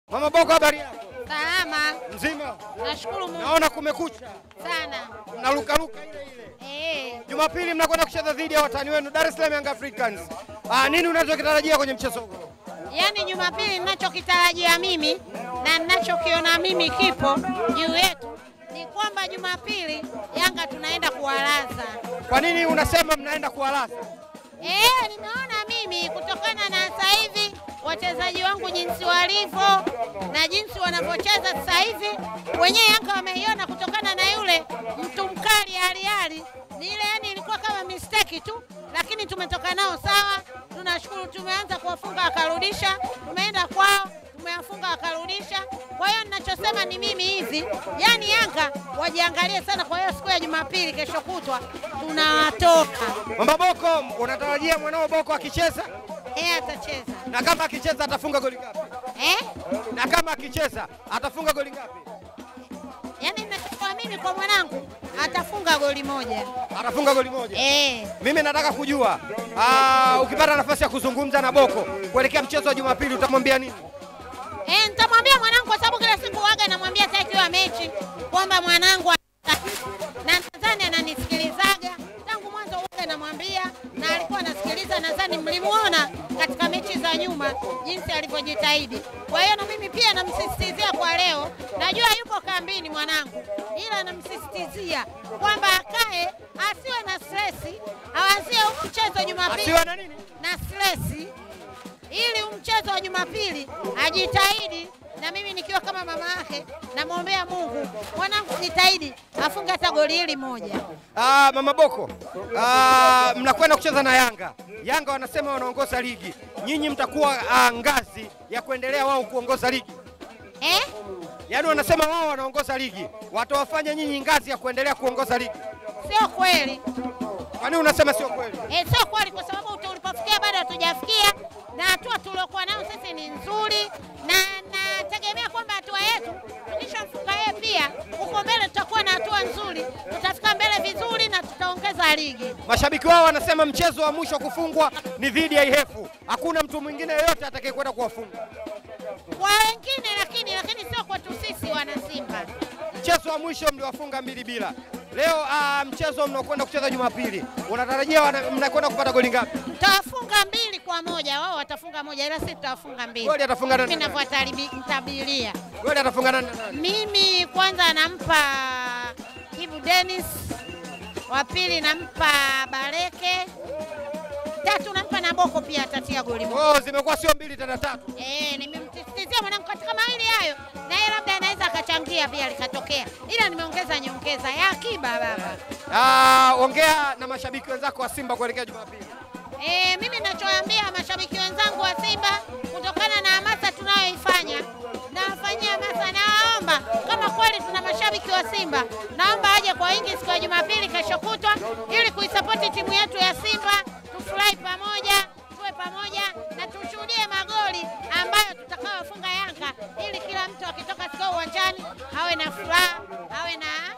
Mama Boko, habari yako? Salama, Mzima? nashukuru Mungu Naona kumekucha, sana. mnarukaruka ile ile. Eh, Jumapili mnakwenda kucheza dhidi ya watani wenu Dar es Salaam Young Africans. Ah, nini unachokitarajia kwenye mchezo huu? yaani Jumapili ninachokitarajia mimi na ninachokiona mimi kipo juu yetu ni kwamba Jumapili Yanga tunaenda kuwalaza. Kwa nini unasema mnaenda kuwalaza? Eh, nimeona mimi kutokana na sasa hivi wachezaji wangu jinsi walivyo na jinsi wanavyocheza sasa hivi, wenyewe Yanga wameiona kutokana na yule mtu mkali hali hali ni ile, yani ilikuwa kama mistake tu, lakini tumetoka nao sawa. Tunashukuru, tumeanza kuwafunga wakarudisha, tumeenda kwao tumewafunga wakarudisha. Kwa hiyo ninachosema ni mimi hivi, yani Yanga wajiangalie sana. Kwa hiyo siku ya Jumapili, kesho kutwa tunawatoka. Mama Boko, unatarajia mwanao Boko akicheza? Eh, atacheza Na kama akicheza atafunga goli ngapi? eh? Na kama akicheza atafunga goli ngapi? Yaani ninachokuwa mimi kwa mwanangu atafunga goli moja Atafunga goli moja. eh. Mimi nataka kujua ah, ukipata nafasi ya kuzungumza na Boko kuelekea mchezo wa Jumapili utamwambia nini? Eh, nitamwambia mwanangu kwa sababu kila siku waga namwambia hata ikiwa mechi kwamba mwanangu ana- na nadhani ananisikilizaga tangu mwanzo waga namwambia na alikuwa anasikiliza, nadhani mlimuona katika mechi za nyuma jinsi alivyojitahidi. Kwa hiyo na mimi pia namsisitizia kwa leo, najua yupo kambini mwanangu, ila namsisitizia kwamba akae, asiwe na stresi, awazie huu mchezo Jumapili Asiwe na nini? na stresi ili mchezo wa Jumapili ajitahidi, na mimi nikiwa kama mama yake namwombea Mungu mwanangu jitahidi afunge hata goli hili moja. Ah, Mama Boko, ah, mnakwenda kucheza na Yanga. Yanga wanasema wanaongoza ligi, nyinyi mtakuwa ah, ngazi ya kuendelea wao kuongoza ligi. Eh? Yaani wanasema wao wanaongoza ligi, watawafanya nyinyi ngazi ya kuendelea kuongoza ligi. Sio kweli Kwa nini unasema sio kweli? eh, sio kweli kwa sababu tulipofikia bado hatujafikia, na hatua tuliokuwa nayo sisi ni nzuri, na nategemea kwamba hatua yetu tukishamfunga yeye pia huko mbele tutakuwa na hatua nzuri, tutafika mbele vizuri na tutaongeza ligi. Mashabiki wao wanasema mchezo wa mwisho kufungwa ni dhidi ya Ihefu, hakuna mtu mwingine yeyote atakayekwenda kuwafunga. kwa wengine, lakini lakini sio kwetu sisi wana Simba. Mchezo wa mwisho mliwafunga mbili bila. Leo ah, mchezo mnaokwenda kucheza Jumapili, unatarajia wana- mnakwenda kupata goli ngapi? Tutawafunga mbili kwa moja, wao watafunga moja, ila sisi tutawafunga mbili. Goli atafunga nani? Mimi navyotabiria, Goli atafunga nani na nani? mimi kwanza nampa Kibu Dennis, wa pili nampa Bareke, tatu nampa Naboko pia atatia goli moja. Oh, zimekuwa sio mbili tena tatu. Eh, nimemsisitizia mwanangu katika mawili hayo, na yeye labda anaweza akachangia pia likatokea, ila nimeongeza nyongeza ya akiba baba. Ah, ongea na mashabiki wenzako wa Simba kuelekea Jumapili. E, mimi nachoambia mashabiki wenzangu wa Simba kutokana na hamasa tunayoifanya nawafanyia hamasa, nawaomba kama kweli tuna mashabiki wa Simba, naomba aje kwa wingi siku ya Jumapili kesho kutwa, ili kuisapoti timu yetu ya Simba, tufurahi pamoja, tuwe pamoja na tushuhudie magoli ambayo tutakayofunga Yanga, ili kila mtu akitoka siku uwanjani awe na furaha, awe na